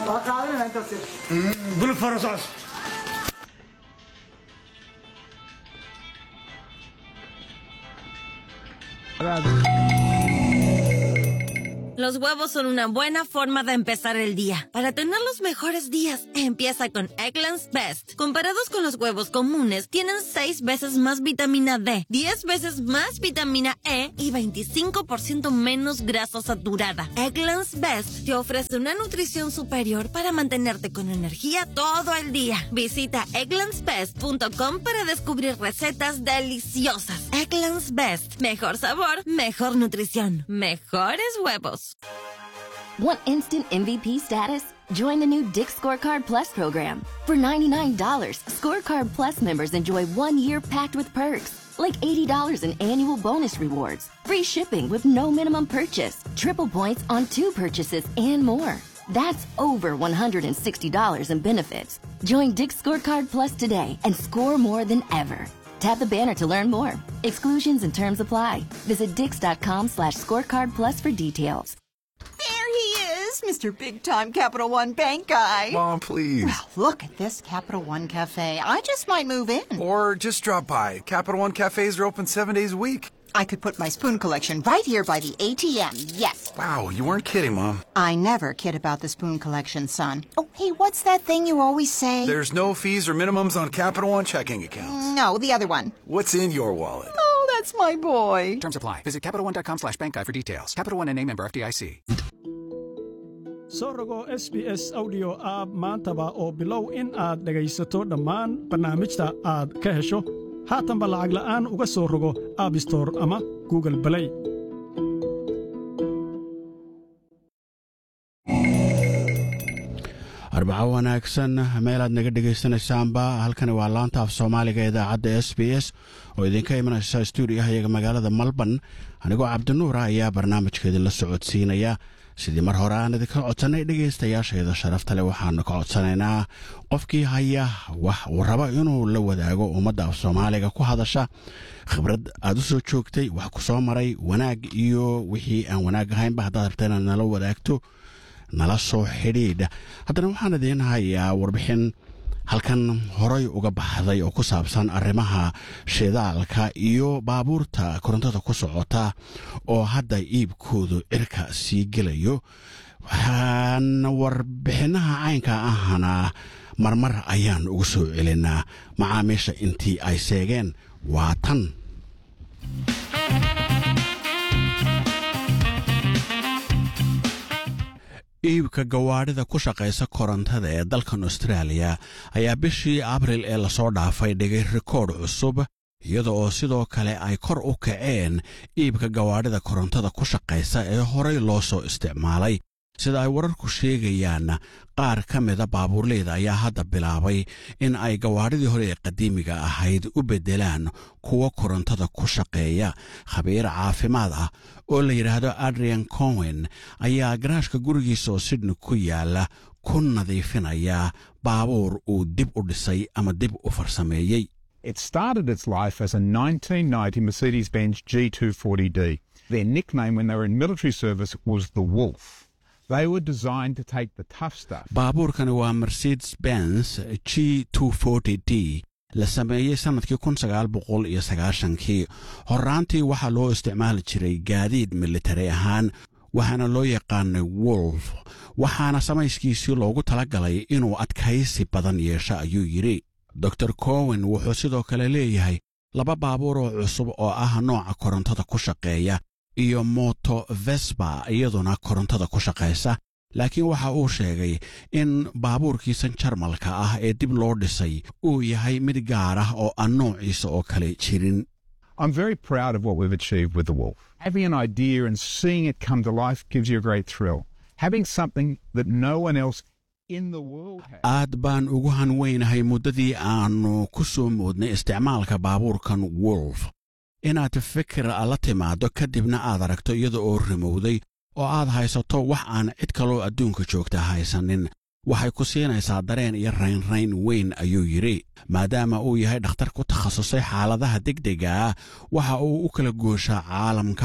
waa qaadanayna intaas bul farasos Los huevos son una buena forma de empezar el día. Para tener los mejores días, empieza con Eggland's Best. Comparados con los huevos comunes, tienen 6 veces más vitamina D, 10 veces más vitamina E y 25% menos grasa saturada. Eggland's Best te ofrece una nutrición superior para mantenerte con energía todo el día. Visita egglandsbest.com para descubrir recetas deliciosas. Eggland's Best. Mejor sabor, mejor nutrición, mejores huevos. Want instant MVP status? Join the new Dick Scorecard Plus program. For $99, Scorecard Plus members enjoy one year packed with perks, like $80 in annual bonus rewards, free shipping with no minimum purchase, triple points on two purchases, and more. That's over $160 in benefits. Join Dick Scorecard Plus today and score more than ever. Tap the banner to learn more. Exclusions and terms apply. Visit dix.com slash scorecard plus for details. There he is, Mr. Big Time Capital One Bank guy. Mom, please. Well, look at this Capital One Cafe. I just might move in. Or just drop by. Capital One cafes are open seven days a week. I could put my spoon collection right here by the ATM. Yes. Wow, you weren't kidding, Mom. I never kid about the spoon collection, son. Oh, hey, what's that thing you always say? There's no fees or minimums on Capital One checking accounts. No, the other one. What's in your wallet? Oh, that's my boy. Terms apply. Visit CapitalOne.com slash bank guide for details. Capital One and name member FDIC. soo rogo s b s audio app maantaba oo bilow in aad dhegaysato dhammaan barnaamijta aad ka hesho haatanba lacag la'aan uga soo rogo abbstore ama google balay arbaco wanaagsan meelaad naga dhegaysanaysaanba halkani waa laanta af soomaaliga idaacadda s b s oo idinka imanaysa stuudiyahayaga magaalada malban anigoo cabdinuura ayaa barnaamijkeedii la socodsiinaya sidii mar hore aan idinka codsannay dhegaystayaashayda sharafta leh waxaanu ka codsanaynaa qofkii haya wax uu rabo inuu la wadaago ummadda af soomaaliga ku hadasha khibrad aad u soo joogtay wax ku soo maray wanaag iyo wixii aan wanaag ahaynba haddaad rabta inaad nala wadaagto nala soo xidhiidh haddana waxaan idiin hayaa warbixin halkan horay uga baxday oo ku saabsan arrimaha shidaalka iyo baabuurta korontada ku socota oo hadda iibkoodu cirka sii gelayo waxaan warbixinaha caynka ahana marmar ayaan ugu soo celinaa macaamiisha intii ay seegeen waa tan iibka gawaadhida ku shaqaysa korontada ee dalkan austraaliya ayaa bishii abril ee lasoo dhaafay dhigay rikoodh cusub iyada oo sidoo kale ay kor u kaceen iibka gawaadhida korontada ku shaqaysa ee horay loo soo isticmaalay sida ay wararku sheegayaan qaar ka mida baabuurleyda ayaa hadda bilaabay in ay gawaadhidii hore ee qadiimiga ahayd u beddelaan kuwa korontada ku shaqeeya khabiir caafimaad ah oo la yidhaahdo adrian cowen ayaa garaashka gurigiisa oo sidhni ku yaala ku nadiifinaya baabuur uu dib u dhisay ama dib u farsameeyey It started its life as a 1990 Mercedes Benz G240D. Their nickname when they were in military service was the Wolf. They were designed to take the tough stuff. baabuurkani waa mercedes benz g d la sameeyey sannadkii kun sagaal boqol iyo sagaashankii horraantii waxaa loo isticmaali jiray gaadiid militari ahaan waxaana loo yaqaanay wolf waxaana samayskiisii loogu tala galay inuu adkaysi badan yeesho ayuu yidhi dor cowen wuxuu sidoo kale leeyahay laba baabuur oo cusub oo ah nooca korontada ku shaqeeya iyo moto vesba iyaduna korontada ku shaqaysa laakiin waxa uu sheegay in baabuurkiisan jarmalka ah ee dib loo dhisay uu yahay mid gaar ah oo aan noociisa oo kale jirin I'm very proud of what we've achieved with the Wolf. Having an idea and seeing it come to life gives you a great thrill. Having something that no one else in the world has. aad baan ugu hanweynahay muddadii aannu ku soo moodnay isticmaalka baabuurkan wolf inaad fikir la timaaddo kadibna aad aragto iyada oo rimowday oo aad haysato wax aan cid kaloo adduunka joogta haysanin waxay ku siinaysaa dareen iyo raynrayn weyn ayuu yidhi maadaama uu yahay dhakhtar ku takhasusay xaaladaha degdega ah waxa uu u kala gooshaa caalamka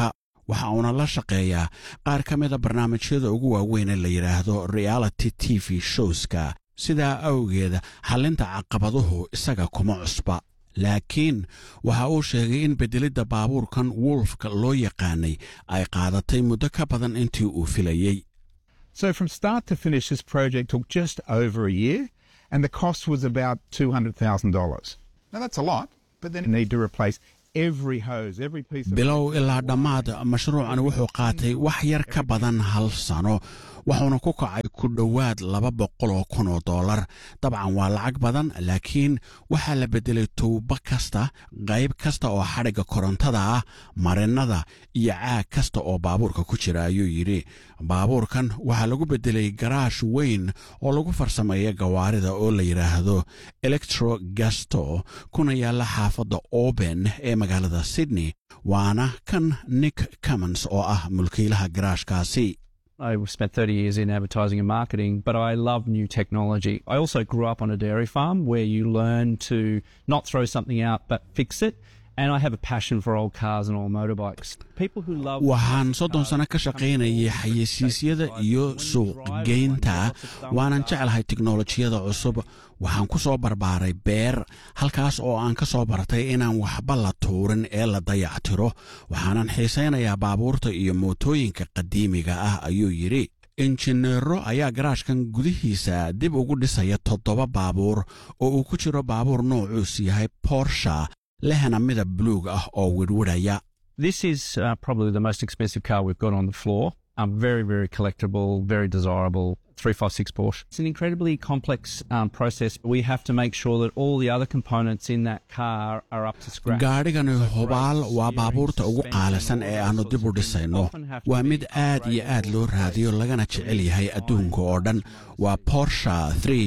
waxa uuna la shaqeeyaa qaar ka mida barnaamijyada ugu waaweyn ee la yidhaahdo reality t v showska sidaa awgeeda xallinta caqabaduhu isaga kuma cusba laakiin waxa uu sheegay in beddelidda baabuurkan wolfka loo yaqaanay ay qaadatay muddo ka badan intii uu filayey So from start to finish, this project took just over a year, and the cost was about two hundred thousand dollars. Now that's a lot, but then you need to replace every hose, every piece of bilow ilaa dhammaad mashruucan wuxuu qaatay wax yar ka badan hal sano wuxuuna ku kacay ku dhowaad laba boqol oo kun oo dollar dabcan waa lacag badan laakiin waxaa la beddelay tuubo kasta qayb kasta oo xadhigga korontada ah marinnada iyo caag kasta oo baabuurka ku jira ayuu yidhi baabuurkan waxaa lagu beddelay garaash weyn oo lagu farsameeya gawaarida oo la yidhaahdo electro gasto kuna yaalla xaafadda oben ee magaalada sydney waana kan nick cummons oo ah mulkiilaha garaashkaasi I spent 30 years in advertising and marketing, but I love new technology. I also grew up on a dairy farm where you learn to not throw something out but fix it. And I have a passion for old cars and old motorbikes. People who love waxaan soddon sano ka shaqaynayay xayeysiisyada iyo suuqgeynta waanan jeclahay tiknolojiyada cusub waxaan ku soo barbaaray beer halkaas oo aan ka soo bartay inaan waxba la tuurin ee la dayactiro waxaanan xiisaynayaa baabuurta iyo mootooyinka qadiimiga ah ayuu yidhi injineero ayaa garaashkan gudihiisa dib ugu dhisaya toddoba baabuur oo uu ku jiro baabuur noocuus yahay borsha lehna midab buluug ah oo wirwidhaya This is uh, probably the most expensive car we've got on the floor. Um, very, very collectible, very desirable 356 Porsche. It's an incredibly complex um, process. We have to make sure that all the other components in that car are up to scratch. gaadhigani hubaal waa baabuurta ugu qaalisan ee aannu dib u dhisayno waa mid aad iyo aad loo raadiyo lagana jecel yahay adduunka oo dhan waa borsha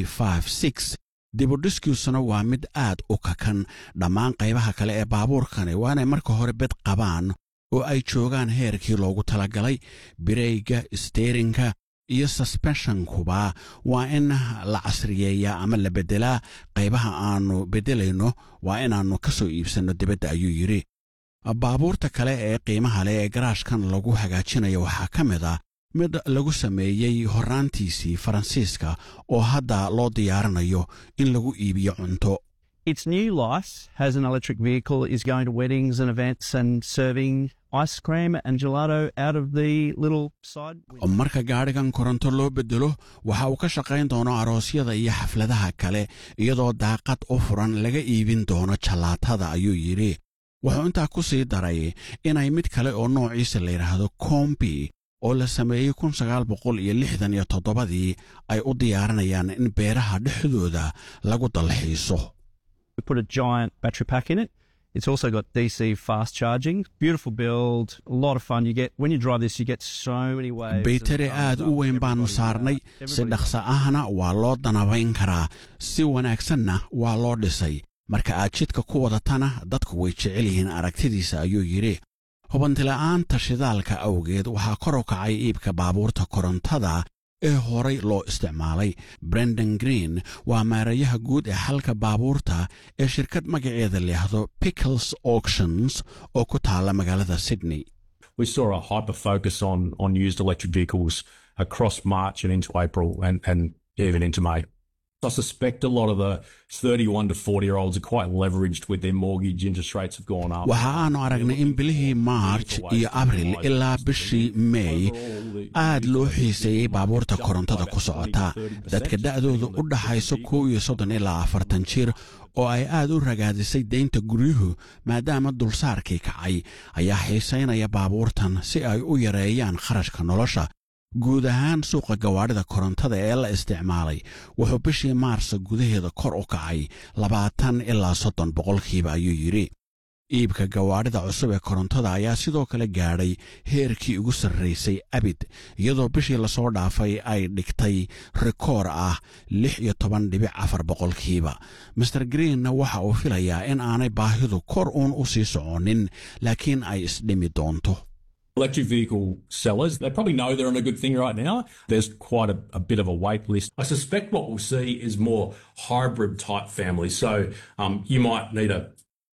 dibudhiskiisuna waa mid aad u kakan dhammaan qaybaha kale ee baabuurkani waa inay marka hore bed qabaan oo ay joogaan heerkii loogu talagalay bireyga steerinka iyo susbenshankuba waa in la casriyeeyaa ama la beddelaa qaybaha aannu beddelayno waa inaannu ka soo iibsanno dibadda ayuu yidhi baabuurta kale ee qiimaha leh ee garaashkan lagu hagaajinayo waxaa ka mid ah mid lagu sameeyey horraantiisii faransiiska oo hadda loo diyaarinayo in lagu iibiyo cunto Its new life as an electric vehicle is going to weddings and events and serving ice cream and gelato out of the little side. marka gaadhigan koronto loo beddelo waxa uu ka shaqayn doono aroosyada iyo xafladaha kale iyadoo daaqad u furan laga iibin doono jallaatada ayuu yidhi wuxuu intaa ku sii daray inay mid kale oo noociisa la yidhaahdo kombi oo la sameeyey kun sagaal boqol iyo lixdan iyo toddobadii ay u diyaarinayaan in beeraha dhexdooda lagu dalxiiso We put a giant battery pack in it. It's also got DC fast charging. Beautiful build, a lot of fun. You get when you drive this, you get so many waves. baytari aad u weyn baannu saarnay si dhaqso ahna waa loo danabayn karaa si wanaagsanna waa loo dhisay marka aad jidka ku wadatana dadku way jecel yihiin aragtidiisa ayuu yidhi hubantila'aanta shidaalka awgeed waxaa kor u kacay iibka baabuurta korontada ee horay loo isticmaalay brendon green waa maarayaha guud ee xalka baabuurta ee shirkad magaceeda layahdo pickles auctions oo ku taalla magaalada sydney we saw a hyper focus on on used electric vehicles across March and into April and, and even into May. I suspect a lot of the 31 to 40 year olds are quite leveraged with their mortgage interest rates have gone up. waxa aanu aragnay in bilihii maarj iyo abril ilaa bishii meey aad loo xiiseeyey baabuurta korontada ku socota dadka da'dooda u dhaxayso kow iyo soddon ilaa afartan jir oo ay aad u ragaadisay deynta guryuhu maadaama dulsaarkii kacay ayaa xiisaynaya baabuurtan si ay u yareeyaan kharashka nolosha guud ahaan suuqa gawaadhida korontada ee la isticmaalay wuxuu bishii maarsa gudaheeda kor u kacay labaatan ilaa soddon boqolkiiba ayuu yidhi iibka gawaadhida cusub ee korontada ayaa sidoo kale gaadhay heerkii ugu sarraysay abid iyadoo bishii lasoo dhaafay ay dhigtay rikoor ah lix iyo toban dhibic afar boqolkiiba master greenna waxa uu filayaa in aanay baahidu kor uun u sii soconin laakiin ay isdhimi doonto Electric vehicle sellers, they probably know they're on a good thing right now. There's quite a, a bit of a wait list. I suspect what we'll see is more hybrid type families. So um, you might need a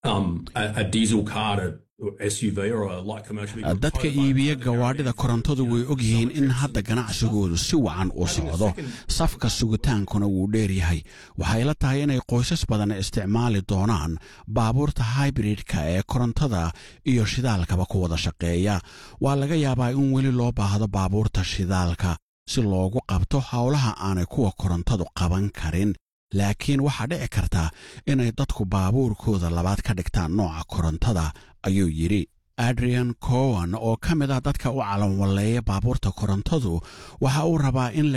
um, a, a diesel car to SUV or a light commercial vehicle. dadka iibiya gawaadhida korontadu way og yihiin in hadda ganacsigoodu si wacan u socdo safka sugitaankuna wuu dheer yahay waxay la tahay inay qoysas badan isticmaali doonaan baabuurta hybridka ee korontada iyo shidaalkaba ku wada shaqeeya waa laga yaabaa in weli loo baahdo baabuurta shidaalka si loogu qabto howlaha aanay kuwa korontadu qaban karin laakiin waxaa dhici karta inay dadku baabuurkooda labaad ka dhigtaan nooca korontada ayuu yidhi adrian cowan oo ka mid ah dadka u calanwalleeya baabuurta korontadu waxa uu rabaa in